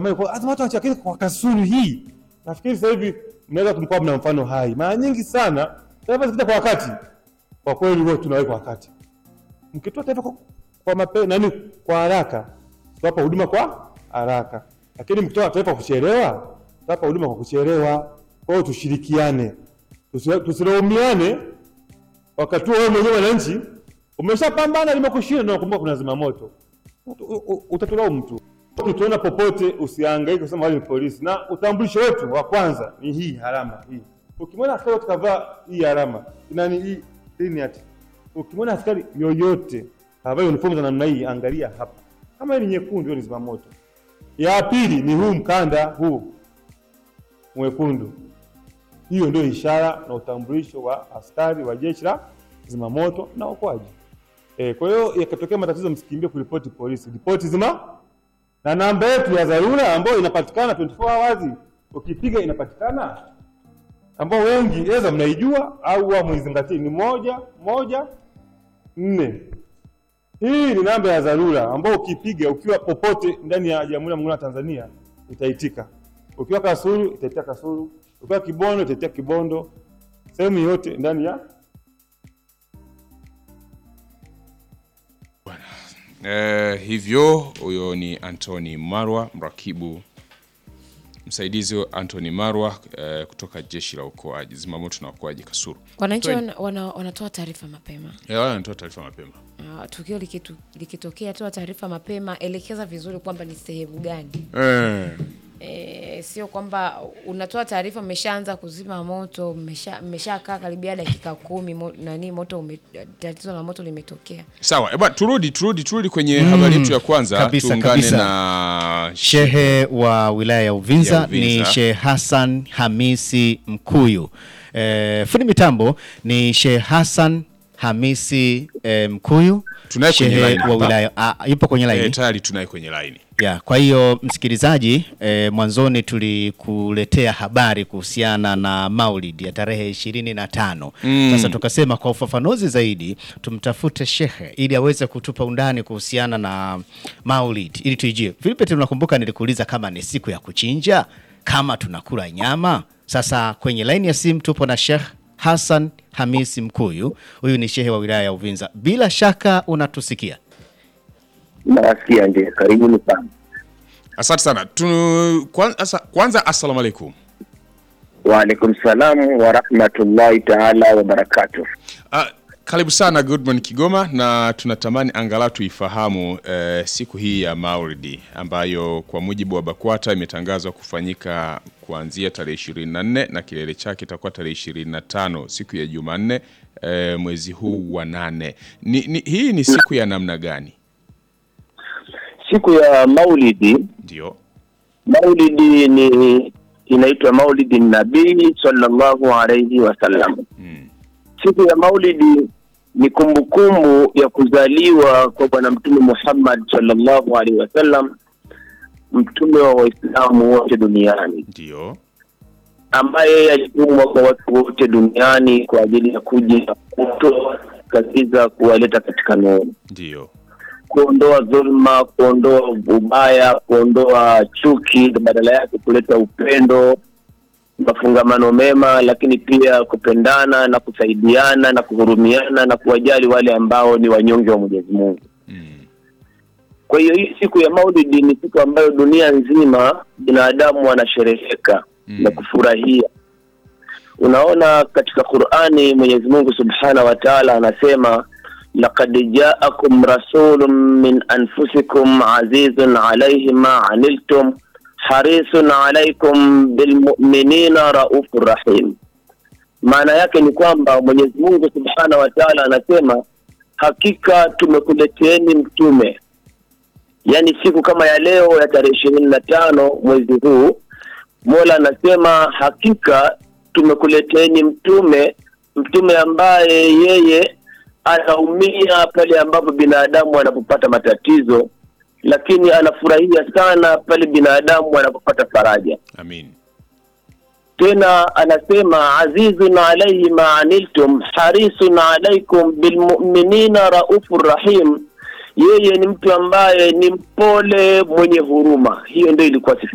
tunatamani kwa lazima watu wachakile kwa kasulu hii. Nafikiri sasa hivi mnaweza kumkuwa mna mfano hai. Mara nyingi sana taarifa zikija kwa wakati, kwa kweli huwa tunaweka kwa wakati. Mkitoa taarifa kwa, kwa mape, nani kwa haraka, tutawapa huduma kwa haraka, lakini mkitoa taarifa kwa kuchelewa, tutawapa huduma kwa kuchelewa. Kwa hiyo tushirikiane, Tusi- tusilaumiane wakati huo wewe mwenyewe mwananchi umeshapambana limekushinda, ndio unakumbuka kuna zimamoto, Ut- u- utatulaumu tu. Tukiona popote, usihangaike kusema wale ni polisi, na utambulisho wetu wa kwanza ni hii alama hii. Ukimwona askari tukavaa hii alama nani hii hii ni ati, ukimwona askari yoyote kavaa uniform za namna hii, angalia hapa, kama hii ni nyekundu, hiyo ni zimamoto. Ya pili ni huu mkanda huu mwekundu, hiyo ndio ishara na utambulisho wa askari wa jeshi la zimamoto na uokoaji. E, kwa hiyo yakatokea matatizo, msikimbie kuripoti polisi, ripoti zima na namba yetu ya dharura ambayo inapatikana 24 hours, ukipiga inapatikana, ambao wengi eza mnaijua au wa mwizingatii, ni moja moja nne. Hii ni namba ya dharura ambao ukipiga ukiwa popote ndani ya Jamhuri ya Muungano wa Tanzania itaitika. Ukiwa Kasulu itaitika Kasulu, ukiwa Kibondo itaitika Kibondo, sehemu yote ndani ya Eh, hivyo huyo ni Anthony Marwa, mrakibu msaidizi wa Anthony Marwa eh, kutoka jeshi la uokoaji zimamoto na uokoaji Kasulu. Wananchi Twende. wana, wana, wanatoa taarifa mapema. Eh, wale wanatoa taarifa mapema. Uh, tukio likitu, likitokea, toa taarifa mapema, elekeza vizuri kwamba ni sehemu gani. Eh, E, sio kwamba unatoa taarifa mmeshaanza kuzima moto, mmesha- mmeshakaa karibia dakika kumi mo, nani moto ume, tatizo la moto limetokea. sawa. Eba, turudi turudi turudi kwenye habari yetu ya kwanza kabisa, tuungane kabisa. na Shehe wa wilaya ya Uvinza, Ya Uvinza. ni Shehe Hassan Hamisi Mkuyu. E, fundi mitambo ni Shehe Hassan Hamisi e, Mkuyu, Tunaye kwenye shehe line wa hapa. wilaya a, yupo kwenye eh, laini tayari tunaye kwenye laini. ya. Kwa hiyo msikilizaji, e, mwanzoni tulikuletea habari kuhusiana na Maulid ya tarehe ishirini na tano. Sasa tukasema kwa ufafanuzi zaidi tumtafute shehe ili aweze kutupa undani kuhusiana na Maulid ili tuijie. Vilipe, tunakumbuka nilikuuliza kama ni siku ya kuchinja, kama tunakula nyama. Sasa kwenye laini ya simu tupo na Sheikh Hassan Hamisi Mkuyu, huyu ni shehe wa wilaya ya Uvinza. Bila shaka unatusikia. Nasikia ndio, karibuni sana. Asante sana. Tu, kwanza, asa, kwanza assalamu alaikum. Waalaikum salamu wa rahmatullahi taala wa barakatuh. Ah, karibu sana Good Morning Kigoma, na tunatamani angalau tuifahamu eh, siku hii ya Maulidi ambayo kwa mujibu wa BAKWATA imetangazwa kufanyika kuanzia tarehe 24 na kilele chake itakuwa tarehe 25 siku ya Jumanne eh, mwezi huu wa nane. Ni, ni, hii ni siku ya namna gani? Siku ya Maulidi, Ndio. Maulidi ni inaitwa Maulidi Nabii sallallahu alayhi wasallam. Mm. Siku ya Maulidi ni kumbukumbu ya kuzaliwa kwa Bwana Mtume Muhammad sallallahu alaihi wasallam, mtume wa Waislamu wote duniani, Ndio. ambaye alitumwa kwa watu wote duniani kwa ajili ya kuja kutoa kazi za kuwaleta katika nuru Ndio. kuondoa dhulma, kuondoa ubaya, kuondoa chuki, na badala yake kuleta upendo, mafungamano mema, lakini pia kupendana na kusaidiana na kuhurumiana na kuwajali wale ambao ni wanyonge wa Mwenyezi Mungu. Mm. Kwa hiyo hii siku ya Maulidi ni siku ambayo dunia nzima binadamu wanashereheka Mm. na kufurahia. Unaona katika Qur'ani Mwenyezi Mungu Subhanahu wa Ta'ala anasema laqad ja'akum rasulun min anfusikum azizun alayhi ma aniltum harisun alaykum bilmu'minina raufur rahim. Maana yake ni kwamba Mwenyezi Mungu Subhanahu wa Ta'ala anasema hakika tumekuleteeni mtume yaani siku kama ya leo ya tarehe ishirini na tano mwezi huu mola anasema hakika tumekuleteni mtume mtume ambaye yeye anaumia pale ambapo binadamu anapopata matatizo lakini anafurahia sana pale binadamu anapopata faraja Amin. tena anasema azizun alaihi ma aniltum harisun alaikum bilmuminina raufur rahim yeye ni mtu ambaye ni mpole mwenye huruma hiyo ndio ilikuwa sifa